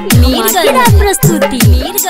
धमाकेदार प्रस्तुति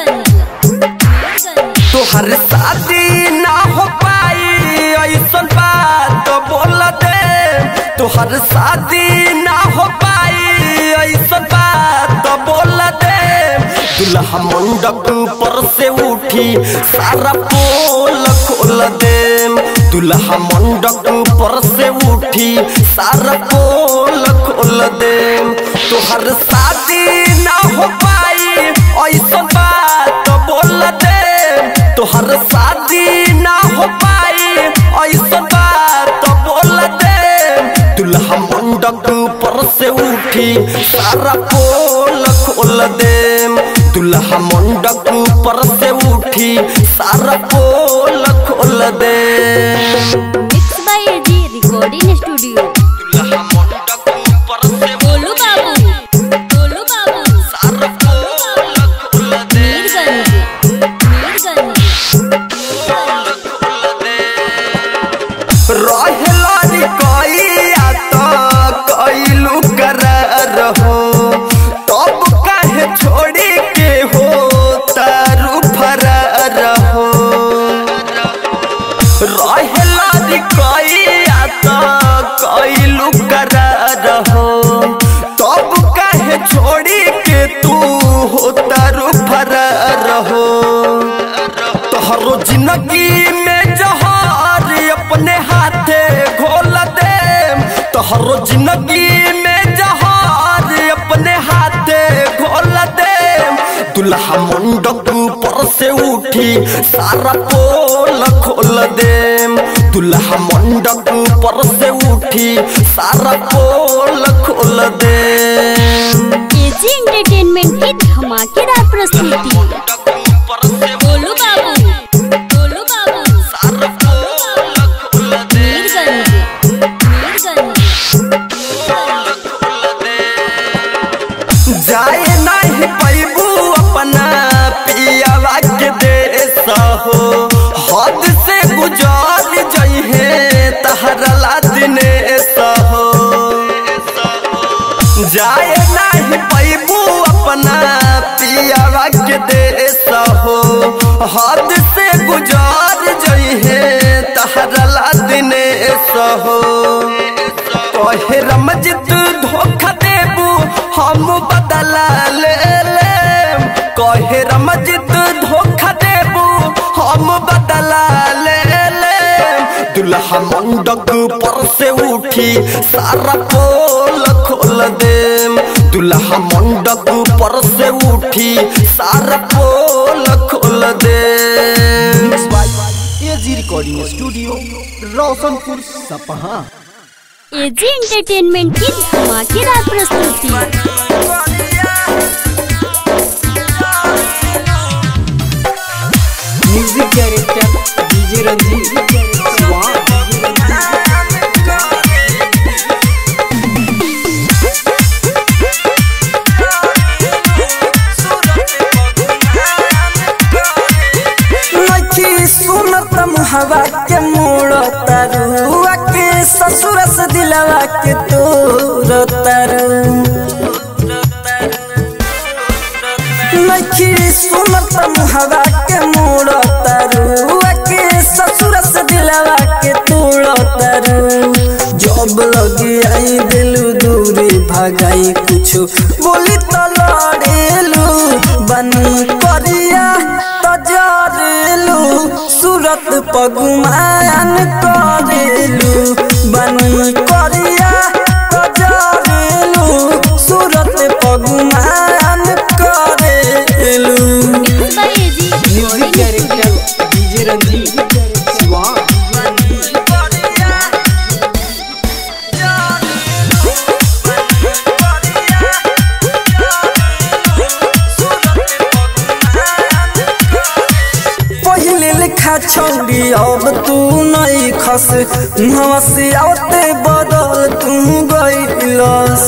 तोहर शादी ना हो पाई ऐसन बात बोल दे तोहर शादी ना हो पाई ऐसन बात बोल दे दुल्हा मंडप पर से उठी सारा पोल खोल दे दुल्हा मंडप पर से उठी सारा पोल खोल दे तोहर शादी ना हो पाई ऐसन बात बोल दे तोहर शादी ना हो पाई ऐसा बात बोल दे दुल्हा मंडप पर से उठी सारा पोल खोल दे दुल्हा मंडप पर से उठी सारा पोल खोल दे mix by AG recording studio दुल्हा मंडप पर से गोलू बाबू गोलू बाबू सारा पोल खोल दे मीरगंज मीरगंज रहेला रे कइया त कइलू करार हो तब काहे छोड़ी के हो तारू फरार हो रहेला रे कइया त कइलू करार हो तब काहे छोड़ी के तू हो तारू फरार हो तोहरो जिंदगी में जहार अपने हाथे घोल दे तोहरो जिंदगी में जहार अपने हाथे घोल दे दुल्हा मंडप पर से उठी सारा पोल खोल दे दुल्हा मंडप पर से उठी सारा पोल खोल दे एजी एंटरटेनमेंट की धमाकेदार प्रस्तुति गोलू बाबू गोलू बाबू मीरगंज मीरगंज जाए नहीं पैबू अपना पियावा के देश हो हद से गुजार जइहे तहरला दिनेश हो जाए नहीं पैबू अपना पियावा के देश हो हद से गुजार जइहे तहरला दिनेश हो कहे रमजित धोखा देबू हम बदला ले ले कहे रमजित धोखा देबू हम बदला ले ले दुल्हा मंडप पर से उठी सारा पोल खोल दे दुल्हा मंडप पर से उठी सारा पोल खोल दे A G recording studio Roshanpur Sapaha AG entertainment की धमाकेदार प्रस्तुति म्यूजिक डायरेक्टर डीजे रंजीत स्वाहा नखी सुनत मुहवा के मोड़ तरुआ के ससुर से दिलवा के तोर तरु नखी सुनत मुहवा के मोड़ तरुआ के ससुर से दिलवा के तोड़ तरु जब लगी आई दिलू दूरी भगाई कुछ बोली तो लड़ेलू बनी करिया तजरेलू सूरत पगुमान करेलू बनी करिया तजरेलू सूरत पगुमान करेलू mix by A G music director DJ Ranjeet स्वाहा पहले लिखा छौड़ी अब तू नहीं खस मुहवा से आवते बदल तू गईलस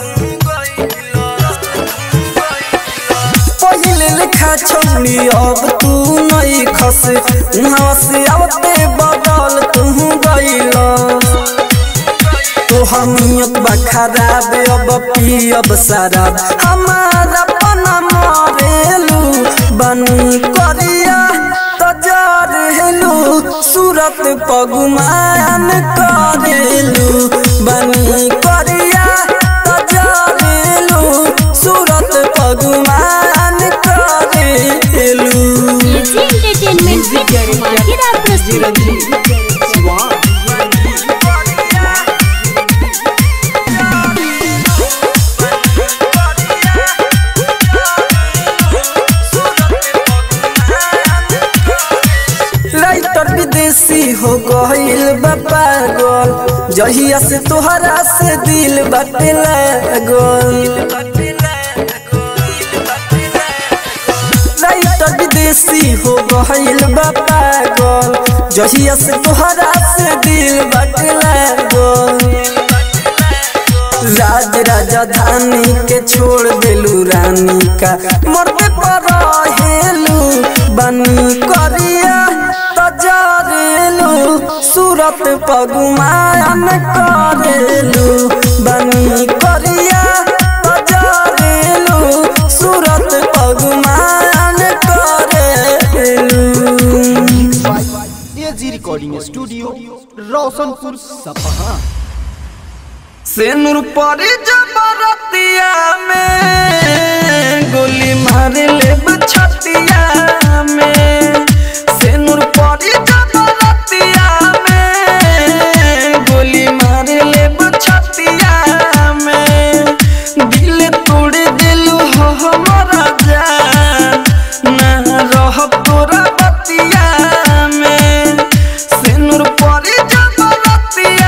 पहले लिखा छौड़ी अब तू नहीं खस मुहवा से आवते बदल तू गईलस तो हमियत बा खराब अब पियब शराब हमारा पना बनी करिया तो जरेलू सूरत पगुमान करेलू बनी करिया तो जरेलू सूरत पगुमान करेलू एजी एंटरटेनमेंट की धमाकेदार प्रस्तुति शिवान राइटर विदेशी हो गईल बा पागल जहिया से तोहरा से दिल बाटे लागल राइटर विदेशी हो गईल बा पागल जहिया से तोहरा से दिल बाटे लागल राज राजधानी के छोड़ देलू रानी का मरते पर हेलू बनी करिया तजरेलू सूरत पगुमान करेलू बनी करिया तजरेलू सूरत पगुमान करेलू एजी रिकॉर्डिंग स्टूडियो रोशनपुर सपहा सेनुर परी जबरतिया में गोली मार ले छतिया में सेनुर परी जबरतिया में गोली मार ले छतिया में दिल तोड़ दिलू हो हमारा जान ना रह तोरा बतिया में सेनुर परी जबरतिया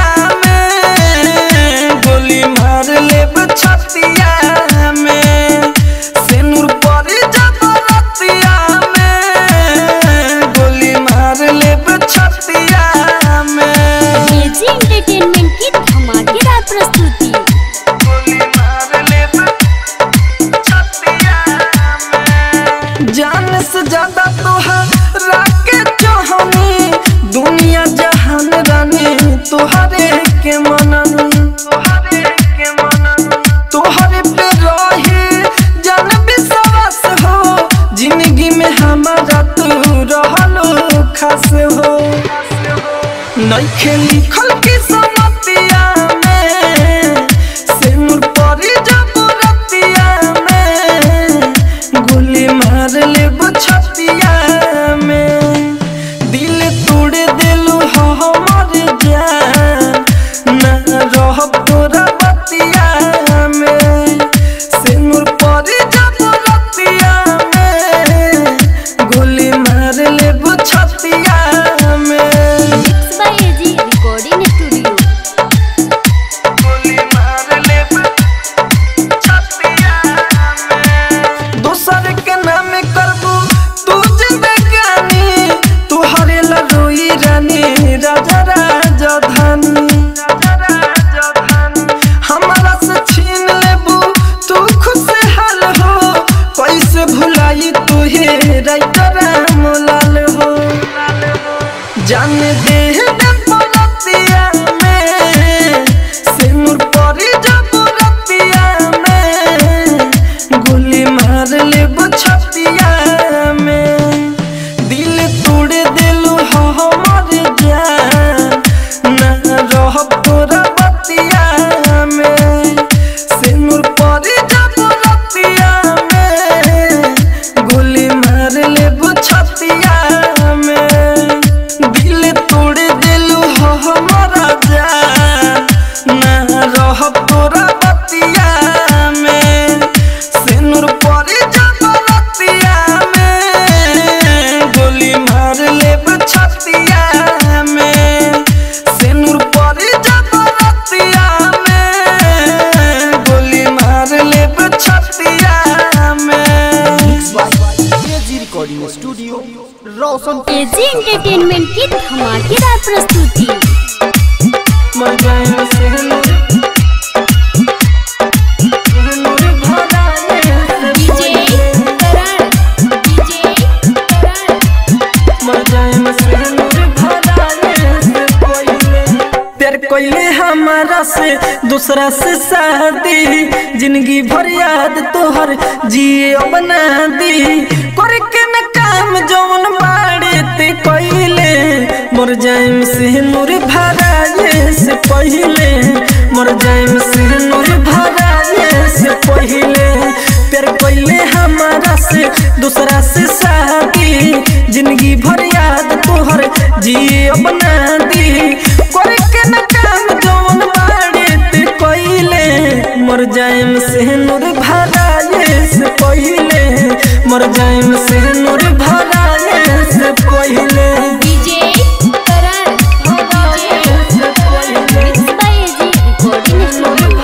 में गोली मार ले छतिया में सेनुर परी जबरतिया में गोली मार ले छतिया में एजी एंटरटेनमेंट की धमाकेदार प्रस्तुति गोली मार ले छतिया में जान से ज्यादा तोहरा के चाहनी दुनिया जहान रानी तोहरे के मनन तोहरे के मनन तोहरे पे रही जान विश्वास हो जिंदगी में हमारा तू रहलो खास हो नइखे लिखल की समतिया में सिनुर परी जबरतिया में गोली मार ले छतिया में दिल तोड़ दिलू हो हमर जान ना रह तोरा बतिया में सिनुर परी जबरतिया में गोली मार ले छतिया में mix by AG recording studio गोली मार ले छतिया में दोसर के नाम करबू तू जिंदगानी तू हरेला रोई रानी राजा राजधानी हमारा से छीन लेबू तू खुशहाल हो कैसे भुलाई तू हे राइटर मोलाल हो जान दे दे पलतिया में सिनुर परी जबरतिया में गोली मार ले छतिया में दिल तोड़ दिलू हो हमर जान ना रह तोरा बतिया में सिनुर परी जबरतिया में गोली मार ले छतिया में दिल तोड़ दिलू हो हमारा जान ना रह तोरा बतिया में सिनुर परी जबरतिया में गोली मार ले छतिया में सिनुर परी जबरतिया में गोली मार ले छतिया में A G recording studio Roshanpur A G entertainment की धमाकेदार प्रस्तुति मर गए सिनुर सिनुर भराने से डीजे करण डीजे करण मर जाए सिनुर भराने से कोई प्यार कोइले हम हमारा से दूसरा से शादी जिंदगी भर याद तोहर जिए बना दी करके न काम जौन बाड़े ते कइले मर जाइम से नूर भराए से पहिले मर जाइम से नूर भराए से पहिले प्यार कइले हमारा से दूसरा से शादी जिंदगी भर याद तोहर जिए बना दी करके न काम जौन बाड़े ते कइले मर जाइम से नूर भराए से पहिले मर जाइम से नूर भराए से पहिले DJ Karan DJ mix by AG recording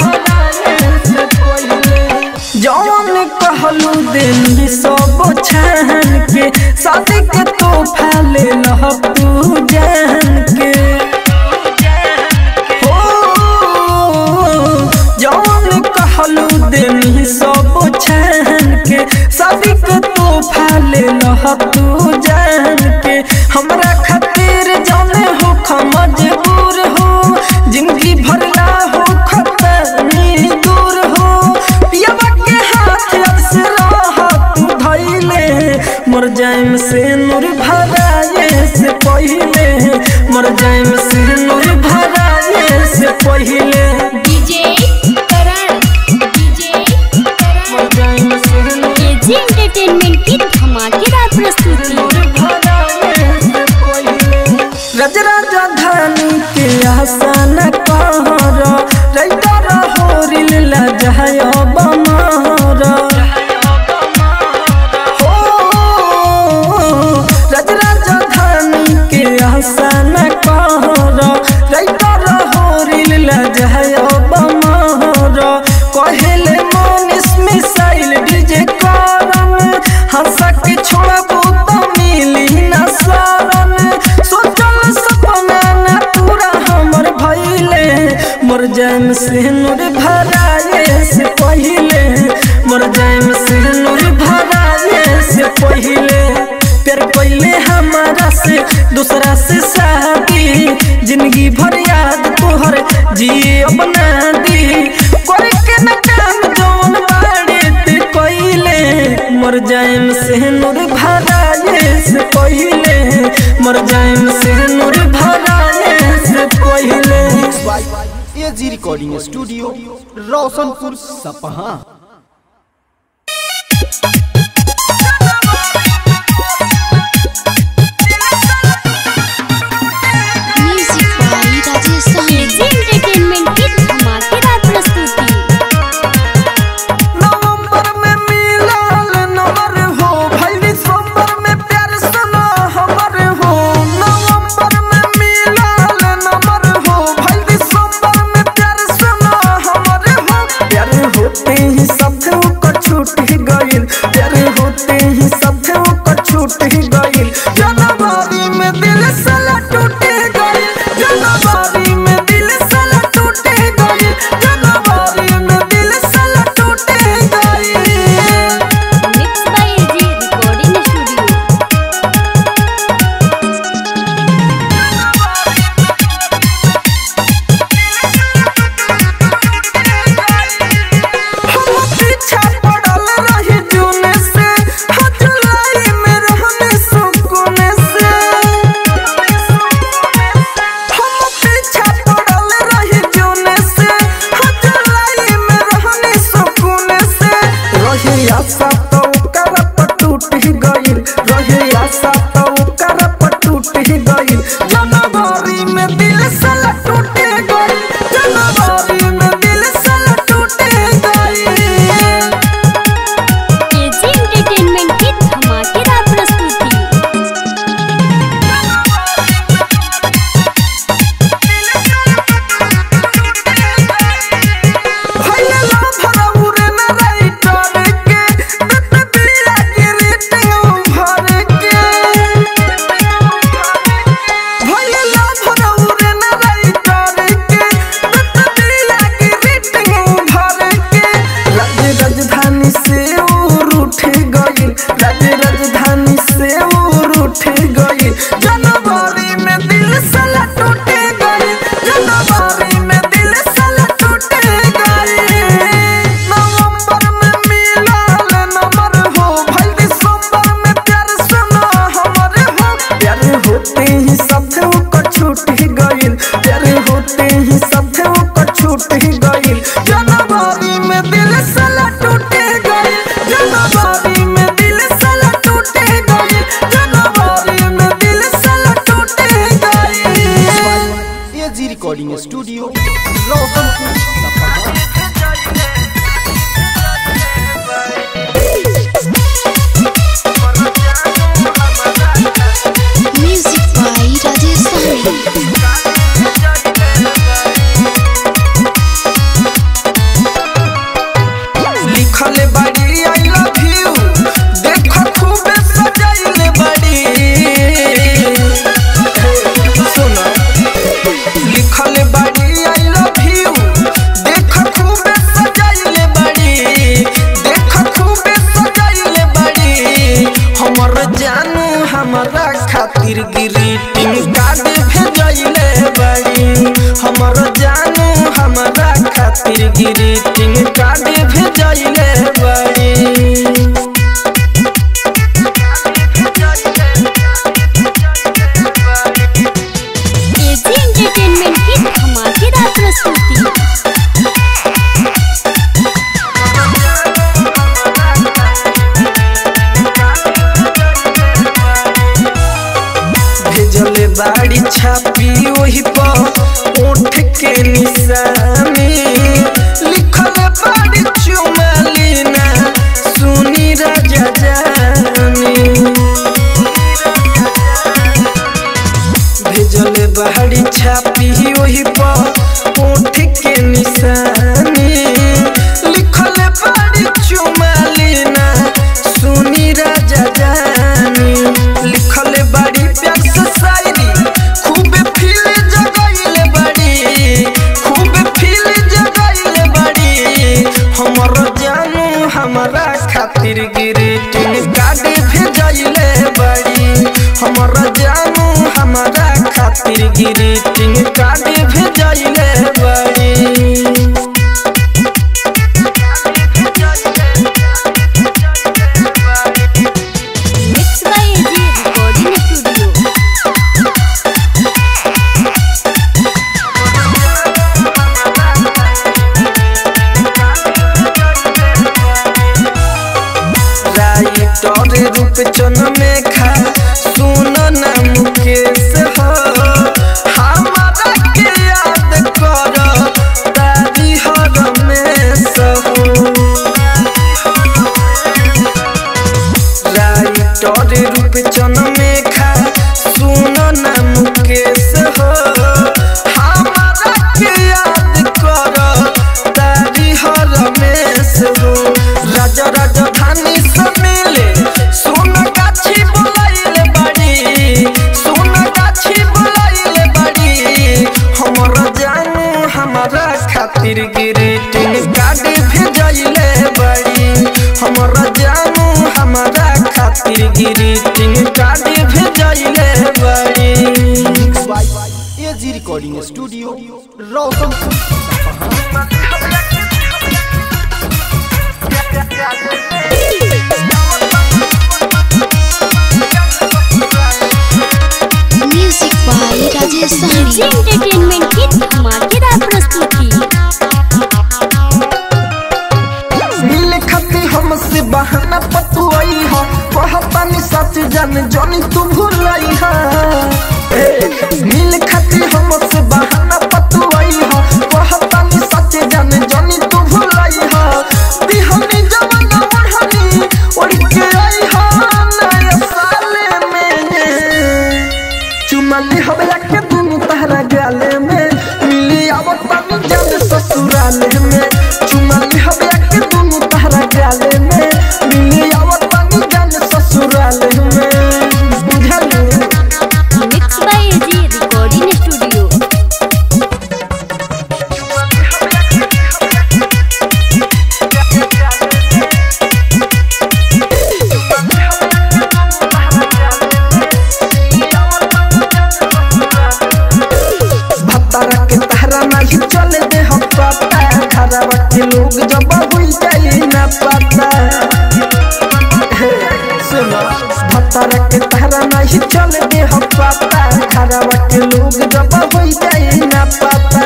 studio जौन कहलू दिन सब छान के शादी के तोहफा ले लह तू जान के हो जौन कहलू दिन सब छान के शादी के तोहफा ले लह तू जान के हमरा खातिर जाने हो मजबूर हो जिंदगी भरला हो खतरनी दूर हो पियावा के हाथ से तू धैले मर जाइम से नूर भराए से पहिले मर जाइम से नूर भराए से पहिले डीजे करण डीजे करण मर जाइम से नूर एजी एंटरटेनमेंट की धमाकेदार प्रस्तुति रजराजा धानी के आसन कहर रैतर होरिल लजहय बमर हो रजराजा धानी के आसन कहर रैतर होरिल लजहय बमर कहेले मनीष मिसाइल डीजे करम हंसा के छोड़बू तो मिली न शरण सोचल सपना न पूरा हमर भइले मर जाइम से नूर भराए से पहिले मर जाइम से नूर भराए से पहिले प्यार पहिले हमारा से दूसरा से शादी जिंदगी भर याद तोहर जिए बना दी करके न काम जौन बाड़े ते कइले मर जाइम से नूर भराए से पहिले मर जाइम से नूर भराए से पहिले by A G recording studio Roshanpur Sapaha music by Rajesh Sahni AG entertainment की धमाकेदार प्रस्तुति नवंबर में मिलल नंबर हो भाई दिसंबर में प्यार सुना हमर हो नवंबर में मिलल नंबर हो भाई दिसंबर में प्यार सुना हमर हो प्यार होते ही सब को छूट ही गइल प्यार होते ही सब को छूट ही गइल जनवरी में दिल साला टूट गइल जनवरी में दिल साला टूट गइल जनवरी में दिल साला टूट गइल mix by AG recording studio हम पीछा पड़ल रही जून से हाँ जुलाई में रहने सुकून से हम पीछा पड़ल रही जून से हाँ जुलाई में रहने सुकून से रही आशा तो कर पर टूट ही गइल रही आशा तो कर पर टूट ही गइल जनवरी में दिल साला टूट गइल जनवरी में दिल साला टूट गइल एजी एंटरटेनमेंट की धमाकेदार प्रस्तुति भइले ला भरौरे न राइटर के तत बिला के रेटिंग भर के हमारा खातिर ग्रीटिंग कार्ड भेजले बड़ी हमर जानू हमारा खातिर ग्रीटिंग कार्ड भेजले बड़ी एजी एंटरटेनमेंट की धमाकेदार प्रस्तुति भेजले बाड़ी छापी वही पर ओठ के निशानी लिखल बाड़ी चुमालीना सुनी राजा जानी भेजले बाड़ी छापी वही पर ओठ के निशानी लिखल बाड़ी चुमालीना सुनी राजा जानी लिखल बाड़ी प्यार से शायरी खूब फील जगैले बाड़ी खूब फील जगैले बाड़ी हमर जानू हमारा खातिर ग्रीटिंग कार्ड भेजले बाड़ी हमर जानू हमारा खातिर ग्रीटिंग कार्ड भेजले बाड़ी mix by AG recording studio writer Roop चन में खा सुन ना मुकेश हो हमारा के याद कर तारी हर में सहो राइटर रूप चन में खा सुन ना मुकेश हो हमारा के याद कर तारी हर में सहो राजा राजधानी से मिले सोन गाछी बोलाइले बाड़ी सोन गाछी बोलाइले बाड़ी हमर जानू हमारा खातिर ग्रीटिंग कार्ड भेजले बाड़ी हमर जानू हमारा खातिर ग्रीटिंग कार्ड भेजले बाड़ी AG recording studio Roshanpur Sapaha music by Rajesh Sahni entertainment की धमाकेदार प्रस्तुति मिल खती हमसे बहाना पतुआई हो कहतानी सच जान जानी तू भूलाई हा ए, मिल खती हमसे बहाना पतुआई हो कहतानी सच जान जानी तू भूलाई हा दिहनी जवाना ओढ़नी ओढ़ के आई हा नया साले में चुमली हबला के दुनु तहरा गाले में मिली आवत पानी जान ससुराले में चुमली हबला के दुनु तहरा गाले में मिली आवत पानी जान ससुराले में बुझलू mix by AG recording studio भत्तारा के तहरा नहीं चले दे हम पता खराबा के लोग जब हुई जाए ना पता हे, सुनो भत्तारा के तहरा नहीं चले दे हम पता खराबा के लोग जब हुई जाए ना पता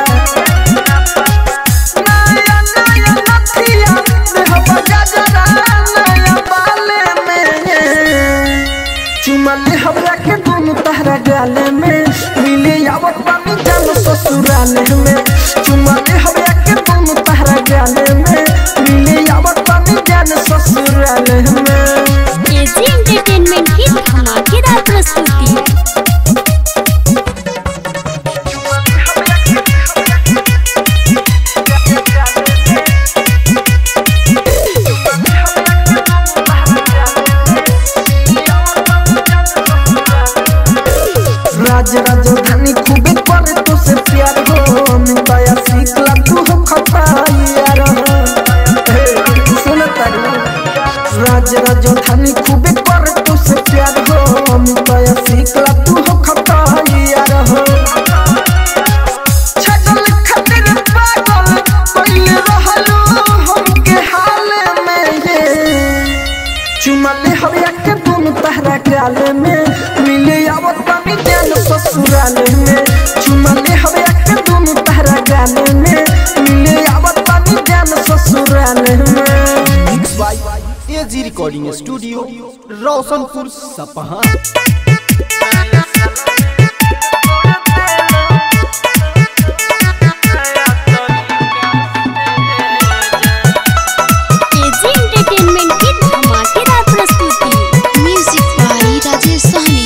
नया नया नथिया देह बजाजरा नया बाले में चुमले हमरा के दोनों तहरा गाले में मिले आवत पानी जानो ससुराले में चुमले हमरा के दोनों तहरा गाले में मिले आवत पानी जानो ससुराले में एजी एंटरटेनमेंट की धमाकेदार प्रस्तुति राज राजधानी खूबे करे तो से प्यार हो मिताया सीखला तू हो खपाई यार हे, सुन तारू राज राजधानी खूबे करे तो से प्यार हो मिताया ससुराल में चुमा ले हवे के दोनों तारा गाल में मिले आवत पानी जान ससुराल में mix by AG recording studio Roshanpur Sapaha AG entertainment की धमाकेदार प्रस्तुति म्यूजिक बाई राजेश सहनी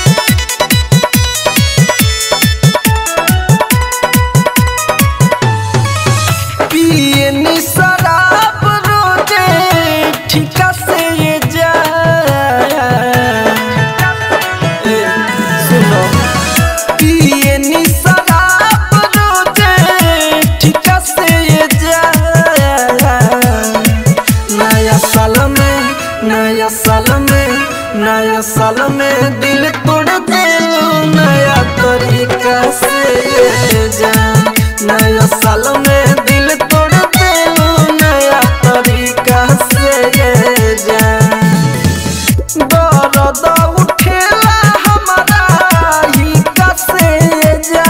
पिए नी शराब रोजे ठिका से ये जा ए, सुनो पिए नी शराब रोजे ठिका से ये जा नया साल में नया साल में नया साल में दिल तोड़ दे नया तरीका से ये जा नया साल में दिल तोड़ दे नया तरीका से ये जा दर्द उठेला हमारा ही कसे जा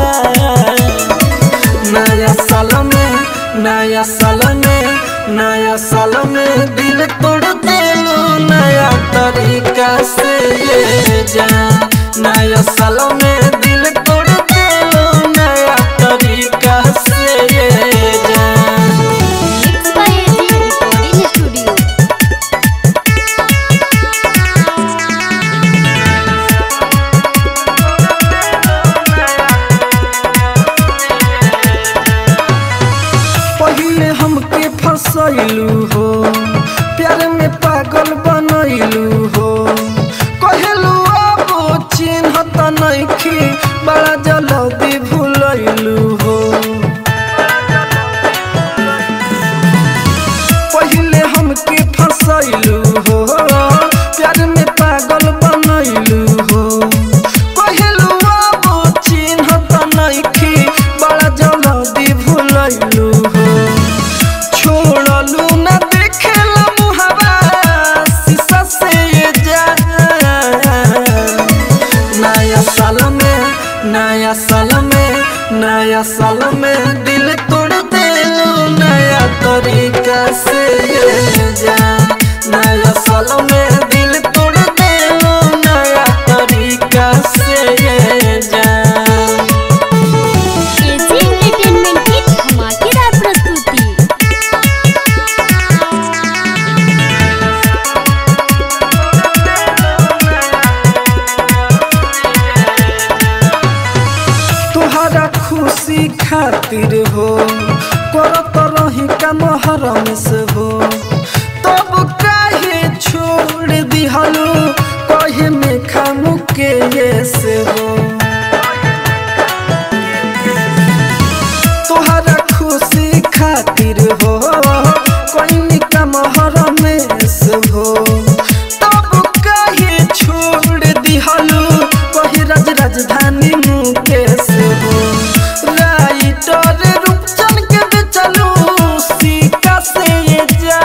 नया साल में नया साल में नया साल में दिल तोड़ देलू नया तरीका से ये जा नया साल में दिल तोड़ देलू नया तरीका से ये जा mix by AG recording studio पहिले हमके फसैलू हो प्यार में पागल बनैलू हो कहलू अब चिन्ह त नइखे बड़ा जल्दी भूलैलू हो पहिले हमके फसैलू हो प्यार में पागल बनैलू हो कहलू अब चिन्ह त नइखे बड़ा जल्दी भूलैलू हो छोड़लू न देखेला मुहावा शीशा से ये जा नया साल में नया साल में नया साल में दिल तोड़ देलू नया तरीका से ये जा नया साल में दिल तोड़ देलू नया तरीका से ये जा एजी एंटरटेनमेंट की धमाकेदार प्रस्तुति तुहरा खुशी खातिर हो करत रही का मोहरम से हो तब काहे छोड़ दिहलू कहे में खामु के ये से हो तुहरा खुशी खातिर हो कोई का मोहरम से हो तब काहे छोड़ दिहलू कही राज राजधानी मुकेश हो राइटर रूपचन के बेचलू सीका से ये जा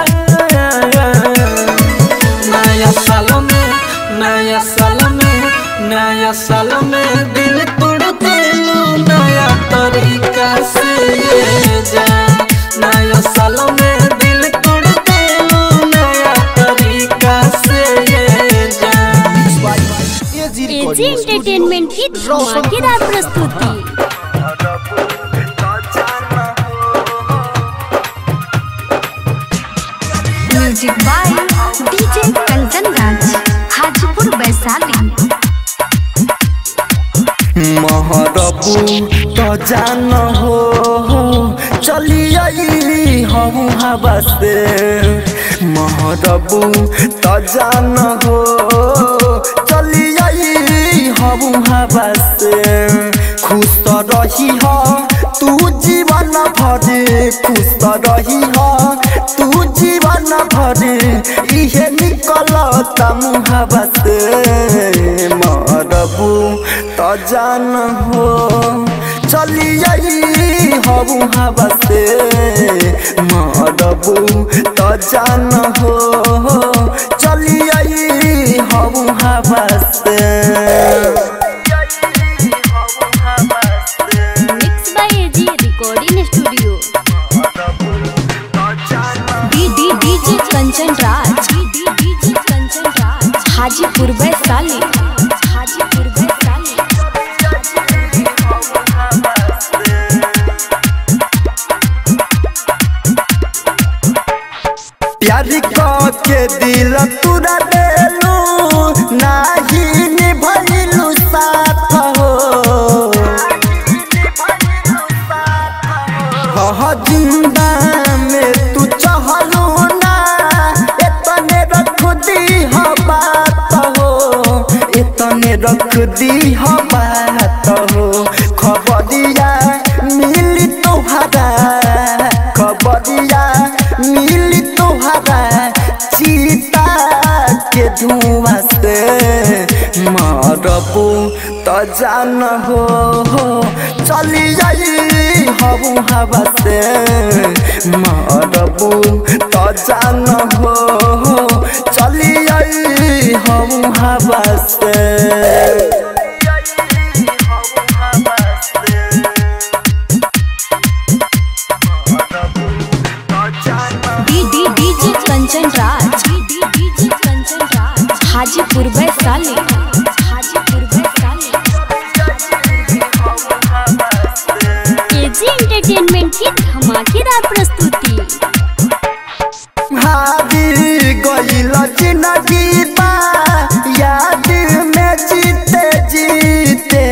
नया साल में नया साल में नया साल में दिल तोड़ देलू नया तरीका से ये जा नया साल में दिल तोड़ देलू नया तरीका से ये जा एजी एजी रिकॉर्डिंग एंटरटेनमेंट की धमाकेदार प्रस्तुति music by DJ Kanchan Raj Hajipur Vaishali महरबू तो जान हो चली आई हम हवा से महरबू तो जान हो चली आई हम हवा से खुश तो रही हो तू जीवन भर खुश तो रही हो तू जीवन भर इहे निकलता मुहबा से मरबू तो जान हो चली आई हबू हवा से मरबू तो जान हो चली आई हबू हवा से रख दी हो बात हो खबरिया मिली तोहरा खबरिया मिली तोहरा चीता के धुआं से मरबू तो जान हो चली जाई हबू हवा से मरबू तो जान हो चली जाई हबू हवा से D D DJ Kanchan Raj D D DJ Kanchan Raj Hajipur Vaishali Hajipur Vaishali AG entertainment की धमाकेदार प्रस्तुति हारी गइल जिंदगी बा याद में जीते जीते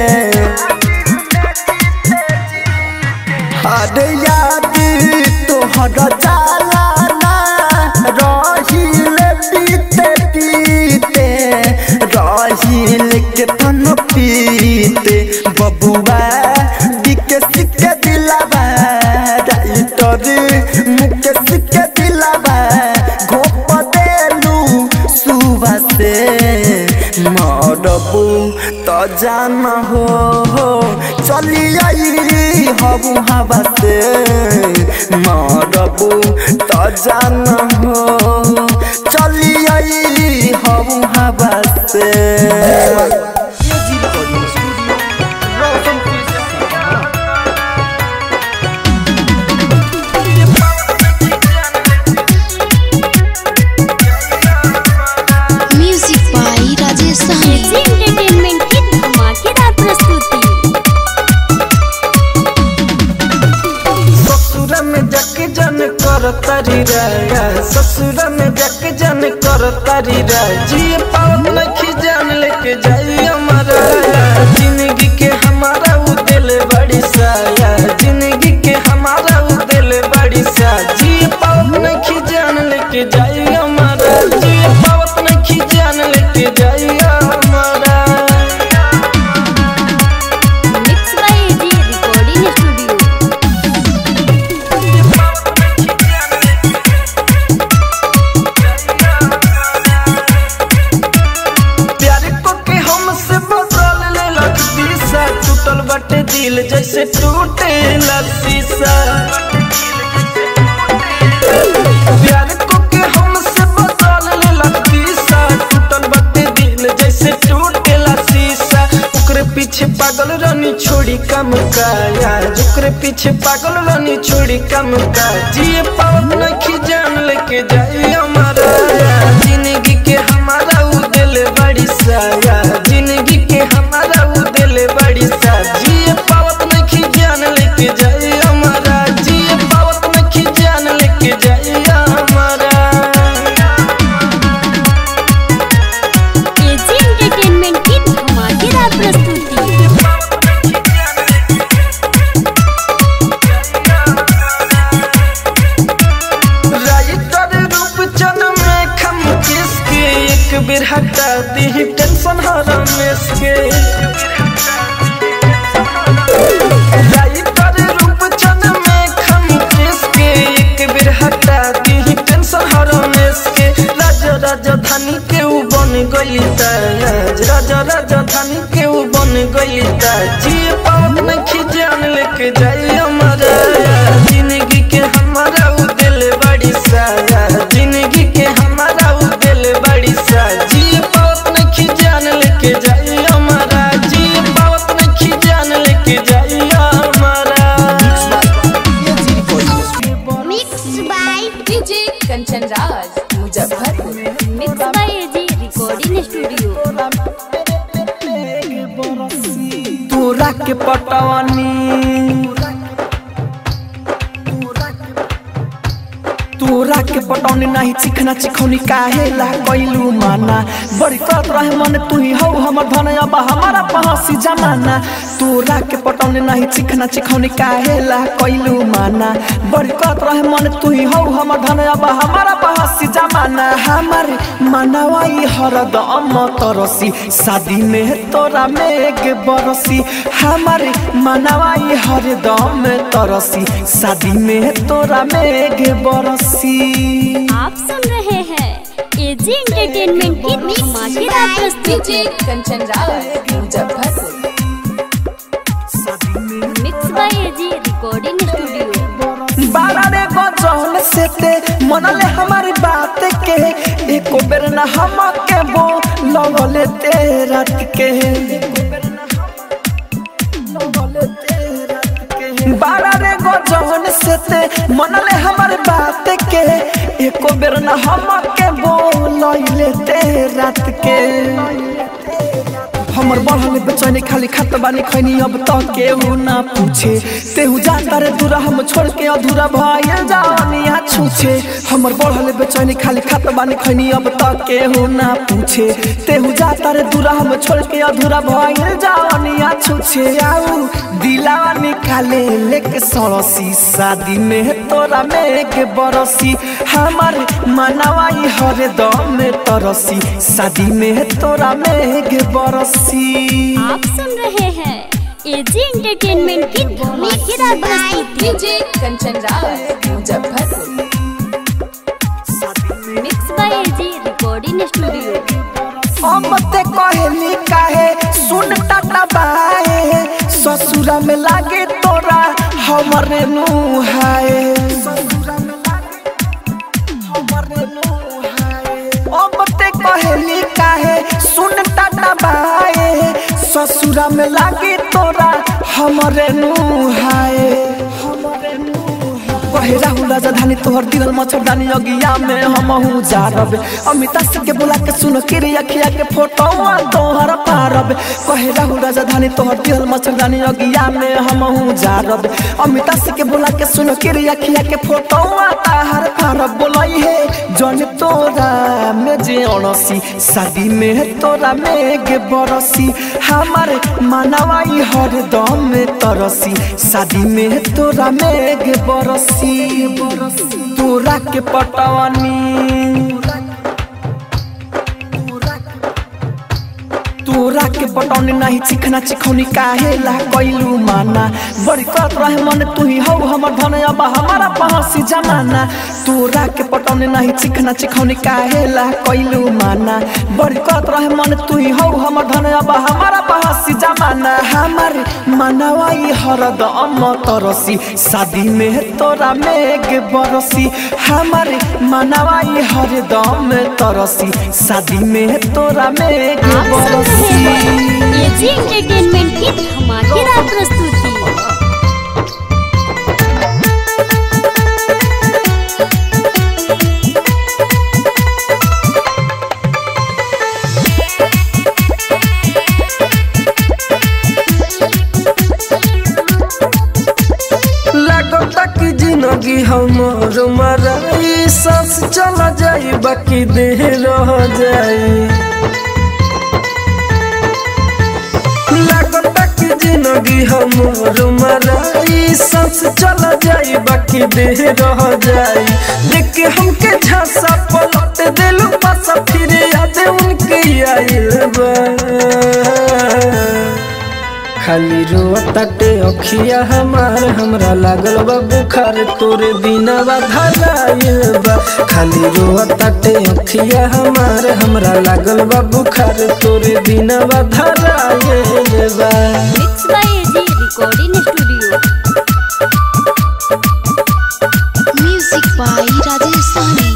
अरे याद तोहर जाला ना रहिल पीते पीते रहिल के तन पीते बबुआ बिके सिके दिलावा राइटर मुके सिके दिलावा घोप देलू सुबह से मरबू तो जान हो चली आई हबू हवा से मरबू तो जान हो चली आई हबू हवा से AG recording studio Roshanpur Sapaha music by Rajesh Sahni AG entertainment की धमाकेदार प्रस्तुति ससुर में जक जन कर तारी राया ससुर में जक जन कर तारी राय जी पावत लखी जान लेके जाई हमारा जिंदगी के हमारा उ दिल बड़ी साया जिंदगी के हमारा उ दिल बड़ी सा जी पावत लखी जान लेके जाई हमारा जी पावत लखी जान लेके जाई हमारा mix by AG recording studio प्यार को के हमसे बदल ले लग दिशा टूटल बटे दिल जैसे टूटे शीशा प्यार को के हमसे बदल ले लग दिशा टूटल बटे दिल जैसे टूटे शीशा ओकरे पीछे पागल रानी छोड़ी कम का यार ओकरे पीछे पागल रानी छोड़ी कम का जिए पावत नहीं जान लेके जाई हमारा जिंदगी के हमारा उ दिल बड़ी साया जिंदगी के हमारा उ दिल बड़ी सा जिए पावत नहीं जान लेके जाई हमारा जिए पावत नहीं जान लेके जाई हमारा एजी एंटरटेनमेंट की धमाकेदार प्रस्तुति राइटर रूप चन में खम किसके एक बेर हटा दी टेंशन हरा के राइटर रूप चन में खम किसके एक बेर हटा दी टेंशन हरा के राजा राजधानी के ऊ बन गई ताज राजा राजधानी के ऊ बन गई ताज जी पावत नहीं जान लेके जाई हमारा जिंदगी के हमारा उ दिल बड़ी साया जिंदगी के हमारा उ दिल बड़ी सा जी पावत नहीं जान लेके जाई हमारा जी पावत नहीं जान लेके जाई हमारा AG recording studio mix by DJ Kanchan Raj Muzaffarpur mix by AG recording studio तोरा के पटवानी तोरा के पटौनी नहीं चिखना चिखौनी काहे ला कैलू माना बड़ी करत रहे मन तू ही हौ हमर धन अब हमारा पहसी जमाना तोरा के पटौनी नहीं चिखना चिखौनी काहे ला कैलू माना बड़ी करत रहे मन तू ही हौ हमर धन अब हमारा पहसी जमाना हमार मनवाई हरदम तरसी शादी में तोरा मेघ बरसी हमार मनवाई हरदम तरसी शादी में तोरा मेघ बरसी आप सुन रहे हैं एजी एंटरटेनमेंट की धमाकेदार प्रस्तुति DJ Kanchan Raj Muzaffarpur mix by AG recording studio बारह रे गजल से ते मनले हमारी बात के एको बेर न हम के बो लगले ते रात के बारह रे गजल से ते मनले हमारी बात के एको बेर न हम के बो लगले ते रात के हमर बढ़ल बेचैनी खाली खत बानी खैनी अब तो केहू ना पूछे तेहू जाता रे दूरा हम छोड़ के अधूरा भइल जानी यहाँ छूछे हमर बढ़ल बेचैनी खाली खत बानी खैनी अब तो केहू ना पूछे तेहू जाता रे दूरा हम छोड़ के अधूरा भइल जानी यहाँ छूछे आऊ दिलावा निकाले लेके सड़सी शादी में तोरा मेघ बरसी हमार मनवाई हरे दम में तरसी शादी में तोरा मेघ बरसी आप सुन रहे हैं एजी एंटरटेनमेंट की धमाकेदार प्रस्तुति DJ Kanchan Raj Muzaffarpur mix by AG recording studio हम ते कहली काहे सुन टाटा बाए ससुरा में लागे तोरा हमरे नुहाए अब ते कहली काहे सुन टाटा बाए ससुरा में लागे तोरा हमरे नुहाए हमरे नुहाए कहे राहुल राजधानी तोहर दिल मच्छरदानी अगिया में हम हूँ जारब अमिता सिंह के बुला के सुन के रे अखिया के फोटो तोहर पारब कहे राहुल राजधानी तोहर दिल मच्छरदानी अगिया में हम हूँ जारब अमिता सिंह के बुला के सुन के रे अखिया के फोटो ताहर पारब बोलाई है जन तोरा में जे अणसी शादी में तोरा मेघ बरसी हमार मनवाई हर दम में तरसी शादी में तोरा मेघ बरसी तोरा के पटवानी तोरा के पटौनी नहीं चिखना चिखौनी काहे ला कैलू माना बड़ी करत रहे मन तू ही हौ हमर धन अब हमारा पहसी जमाना तोरा के पटौनी नहीं चिखना चिखौनी काहे ला कैलू माना बड़ी करत रहे मन तू ही हौ हमर धन अब हमारा पहसी जमाना हमार मनवाई हरदम तरसी शादी में तोरा मेघ बरसी हमार मनवाई हरदम तरसी शादी में तोरा मेघ आप सुन रहे बरसी हैं एजी एंटरटेनमेंट की धमाकेदार प्रस्तुति लगता कि जिंदगी हमर मराई सांस चला जाई बाकी देह रह जाई लगता कि जिंदगी हमर मराई सांस चला जाई बाकी देह रह जाई देख के हमके झांसा पलट दिलू पासा फिर याद उनके आइल बा खाली रोताटे अखिया हमार हमरा लागल बा बुखार तोरे बिना धराइल बा खाली रोताटे अखिया हमार हमरा लागल बा बुखार तोरे बिना धराइल बा mix by AG recording studio music by Rajesh Sani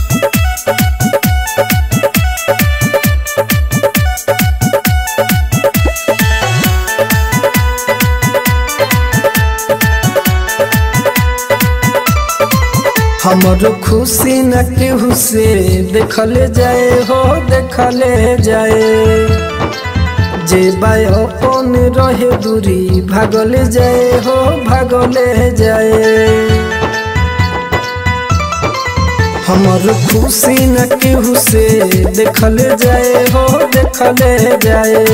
हमरो खुशी न केहू से देखले जाए हो देखले जाए जे बाय अपन रहे दूरी भागले जाए हो भागले जाए हमर खुशी न केहू से देखल जाए हो देखल जाए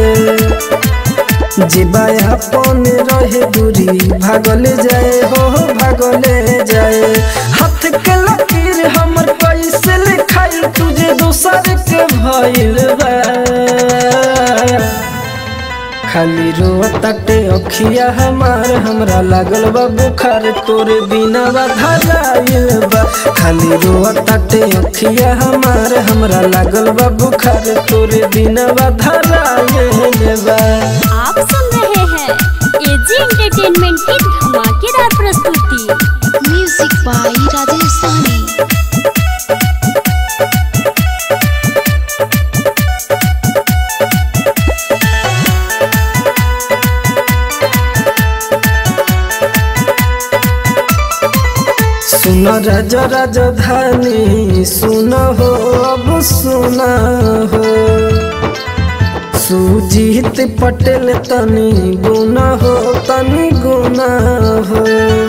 जीवा अपन रहे दूरी भागल जाए हो भागल जाए हाथ के लकीर हमर कैसे लिखाई तुझे दूसर के भइल बा खाली रोताटे अखिया हमार हमरा लागल बा बुखार तोरे बिना धराइल बा खाली रोताटे अखिया हमार हमरा लागल बा बुखार तोरे बिना धराइल बा आप सुन रहे हैं एजी एंटरटेनमेंट की धमाकेदार प्रस्तुति म्यूजिक बाय राजेश साहनी सुन राज राजधानी सुन हो अब सुन हो सुजीत पटेल तनी गुना हो तनी गुना हो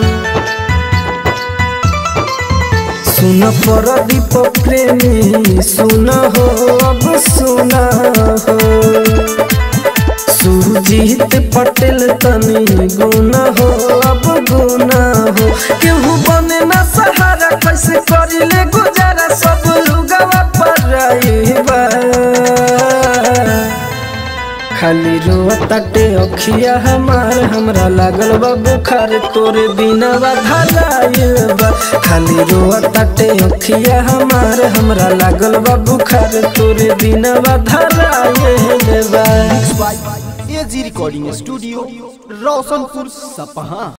सुन प्रदीप प्रेमी सुन हो अब सुन हो सुजीत पटेल तनी गुना हो अब गुना हो केहू बने ना सहारा कैसे करिले गुजारा सब लुगवा पर रहीबा खाली रोताटे अखिया हमार हमरा लागल बा बुखार तोरे बिना धराइल बा खाली रोताटे अखिया हमार हमरा लागल बा बुखार तोरे बिना धराइल बा एजी रिकॉर्डिंग स्टूडियो रोशनपुर सपहा